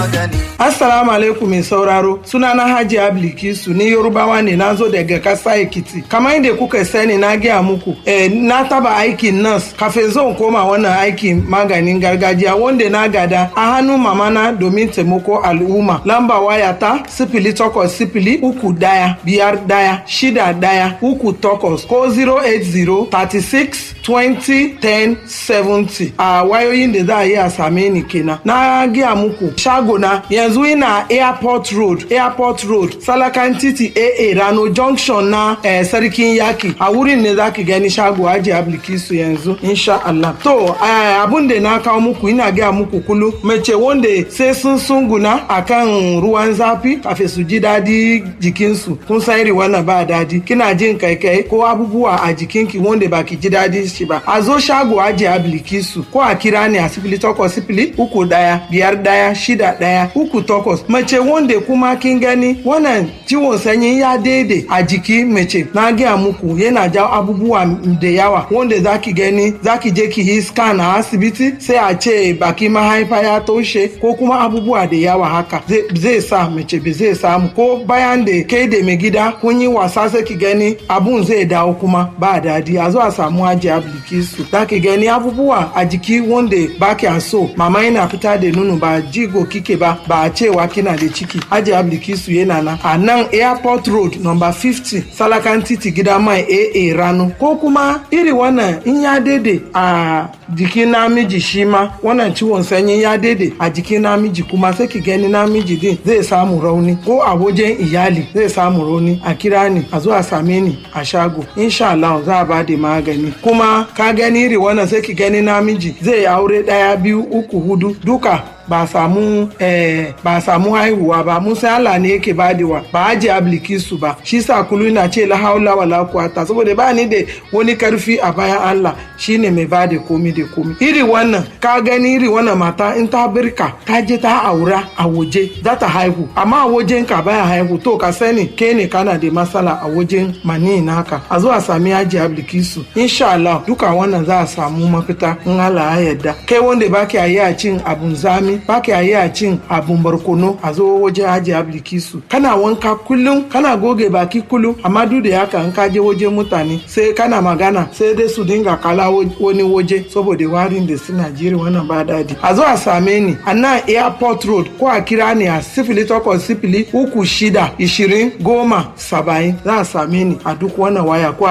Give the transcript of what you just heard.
Assalamu alaikum mai sauraro sunana Haji Ablikisu ni Yorubawa ne na zo daga kasa Ekiti. Kamar yadda kuka sani na gaya muku eh, na taba aikin nas kafin zan koma wannan aikin maganin gargajiya wanda na gada a hannun mamana domin taimako al'umma. Lamba waya ta sifili takwas sifili uku daya biyar daya shida daya uku takwas ko 080 36 20 10 70 a wayoyin da za a yi a same ni kenan. Na gaya muku shagona yanzu ina airport road airport road salakan titi aa rano junction na eh, sarkin yaki a wurin ne za ki gani shago aji ablikisu yanzu insha Allah to eh, abun da na kawo muku ina gaya muku kulu mace wanda sai sun sunguna akan ruwan zafi kafin su ji dadi jikinsu kun san iri wannan ba dadi kina jin kaikai ko abubuwa a jikinki wanda ba ki ji dadi shi ba a zo shago aji ablikisu ko a kira ni a sifili takwas sifili uku daya biyar daya shida daya uku takwas mace wanda kuma kin gani wannan ciwon sanyi ya daidai a jiki mace na gaya muku yana jawo abubuwa da yawa wanda zaki gani zaki je ki yi scan a asibiti sai a ce baki mahaifa ya toshe ko kuma abubuwa da yawa haka zai sa mace ba zai samu ko bayan da kai da mai gida kun yi wasa sai ki gani abun zai dawo kuma ba dadi a zo a samu aji ablikisu zaki gani abubuwa a jiki wanda ba so mama yana fita da nono ba jigo kike ba ba a cewa kina da ciki aji ablikisu yana nan a nan airport road number 50 salakan titi gida mai aa rano ko kuma iri wannan in ya daidai a jikin namiji shi ma wannan ciwon sanyi ya daidai a jikin namiji kuma sai ki gani namiji din zai samu rauni ko a wajen iyali zai samu rauni a kira ni a zo a same ni a shago insha Allah za a bada magani kuma ka gani iri wannan sai ki gani namiji zai aure daya biyu uku hudu duka ba samu eh, ba samu haihuwa ba musa Allah ne yake badewa ba aji ablikisu ba shi sa kulu na ce la haula wala quwata saboda ba ni da wani karfi a bayan Allah shine mai bada komi da komi iri wannan ka gani iri wannan mata in ta birka ta je ta aura a waje za ta haihu amma a wajen ka baya haihu to ka sani ke ne kana da matsala a wajen mani naka a zo a sami aji ablikisu insha Allah duka wannan za a samu mafita in Allah ya yarda kai wanda baki a yi a cin abun zami ba ka yi a cin abun barkono a zo waje haji ablikisu kana wanka kullum kana goge baki kullum amma duk da haka in ka je waje mutane sai kana magana sai dai su dinga kala wani waje saboda warin da suna jiri wannan ba dadi a zo a same ni a nan airport road ko a kira ni a sifili takwas sifili uku shida ishirin goma saba'in za a same ni a duk wannan waya ko